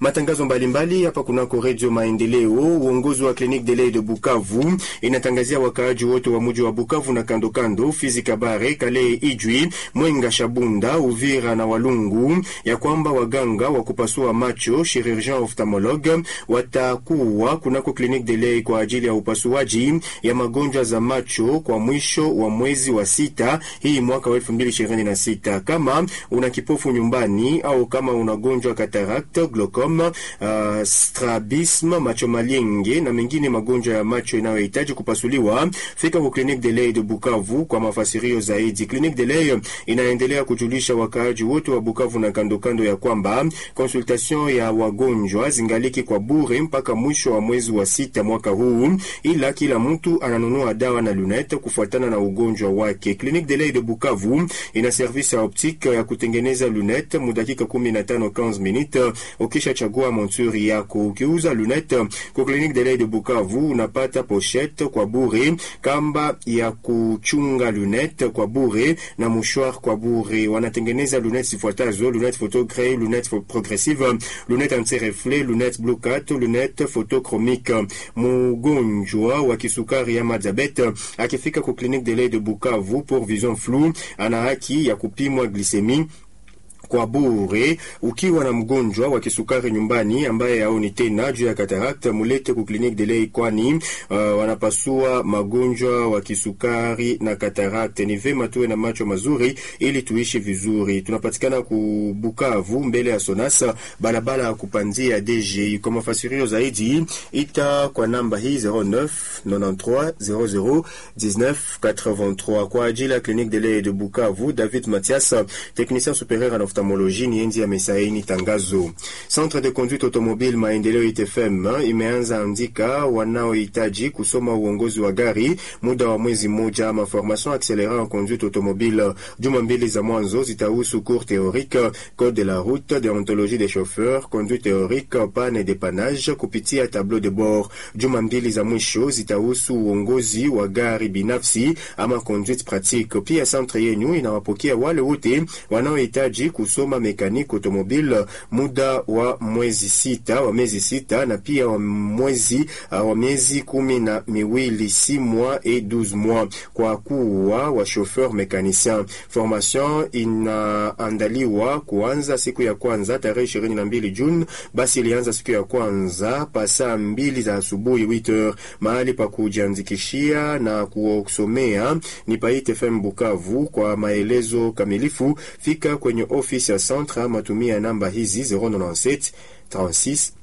matangazo mbalimbali hapa kunako Redio Maendeleo. Uongozi wa Clinique de lait de Bukavu inatangazia wakaaji wote wa muji wa Bukavu na kando kando, Fizi, Kabare, Kale, Ijwi, Mwenga, Shabunda, Uvira na Walungu ya kwamba waganga wa kupasua macho chirurgien ophthalmologue watakuwa kunako Clinique de lait kwa ajili ya upasuaji ya magonjwa za macho kwa mwisho wa mwezi wa sita hii mwaka wa 2026. Kama una kipofu nyumbani au kama unagonjwa cataract, glaucome, uh, strabisme, macho malienge na mengine magonjwa ya macho inayohitaji kupasuliwa, fika kwa Clinique de lait de Bukavu kwa mafasirio zaidi. Clinique de lait inaendelea kujulisha wakaaji wote wa Bukavu na kando kando ya kwamba consultation ya wagonjwa zingaliki kwa bure mpaka mwisho wa mwezi wa sita mwaka huu, ila kila mtu ananunua dawa na lunette kufuatana na ugonjwa wake. Clinique de lait de Bukavu ina service ya optique ya kutengeneza lunette mudakika 15 15 minutes ukisha chagua monture yako. Ukiuza lunette kwa Clinique de lait de Bukavu unapata pochette kwa bure, kamba ya kuchunga lunette kwa bure na mouchoir kwa bure. Wanatengeneza lunette zifuatazo: lunette photo grey, lunette progressive, lunette anti-reflet, lunette blue cat, lunette photochromique. Mgonjwa wa kisukari ama diabete akifika ku Clinique de lait de Bukavu pour vision floue ana haki ya kupimwa glycemie kwa bure. Ukiwa na mgonjwa wa kisukari nyumbani ambaye haoni tena juu ya cataract, mulete ku Clinique de lait, kwani uh, wanapasua magonjwa wa kisukari na cataract. Ni vema tuwe na macho mazuri ili tuishi vizuri. Tunapatikana ku Bukavu mbele ya Sonasa, barabara ya kupanzia DG. Kwa mafasirio zaidi ita kwa namba hii 09 93 00 19 83 kwa ajili ya Clinique de lait de Bukavu. David Mathias, technicien supérieur en ophtalmologie ni enzi amesaini tangazo. Centre de conduite automobile Maendeleo ITFM imeanza andika wanaohitaji kusoma uongozi wa gari muda wa mwezi mmoja, ama formation accélérée en conduite automobile. Juma mbili za mwanzo zitahusu cours théorique, code de la route, déontologie des chauffeurs, conduite théorique, panne et dépannage kupitia tableau de bord. Juma mbili za mwisho zitahusu uongozi wa gari binafsi ama conduite pratique. Pia centre yenu inawapokea wale wote wanaohitaji kusoma mekaniki automobile muda wa mwezi sita wa miezi sita na pia wa mwezi uh, wa miezi kumi na miwili si mois et 12 mois kwa kuwa wa chauffeur mécanicien. Formation inaandaliwa kuanza siku ya kwanza tarehe ishirini na mbili Juni. Basi ilianza siku ya kwanza pa saa mbili za asubuhi 8h. Mahali pa kujiandikishia na kusomea ni pa ITFM Bukavu. Kwa maelezo kamilifu fika kwenye ofisi ya centre ama tumia namba hizi 097 36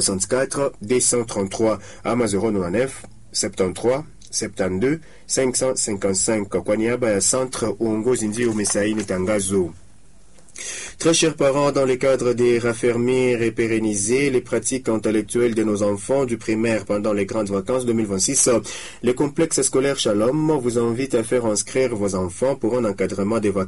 64 233 ama 099 73 72 555. Kwa niaba ya centre, uongozi ndio umesaini tangazo. Très chers parents, dans le cadre de raffermir et pérenniser les pratiques intellectuelles de nos enfants du primaire pendant les grandes vacances 2026, le complexe scolaire Shalom vous invite à faire inscrire vos enfants pour un encadrement des vacances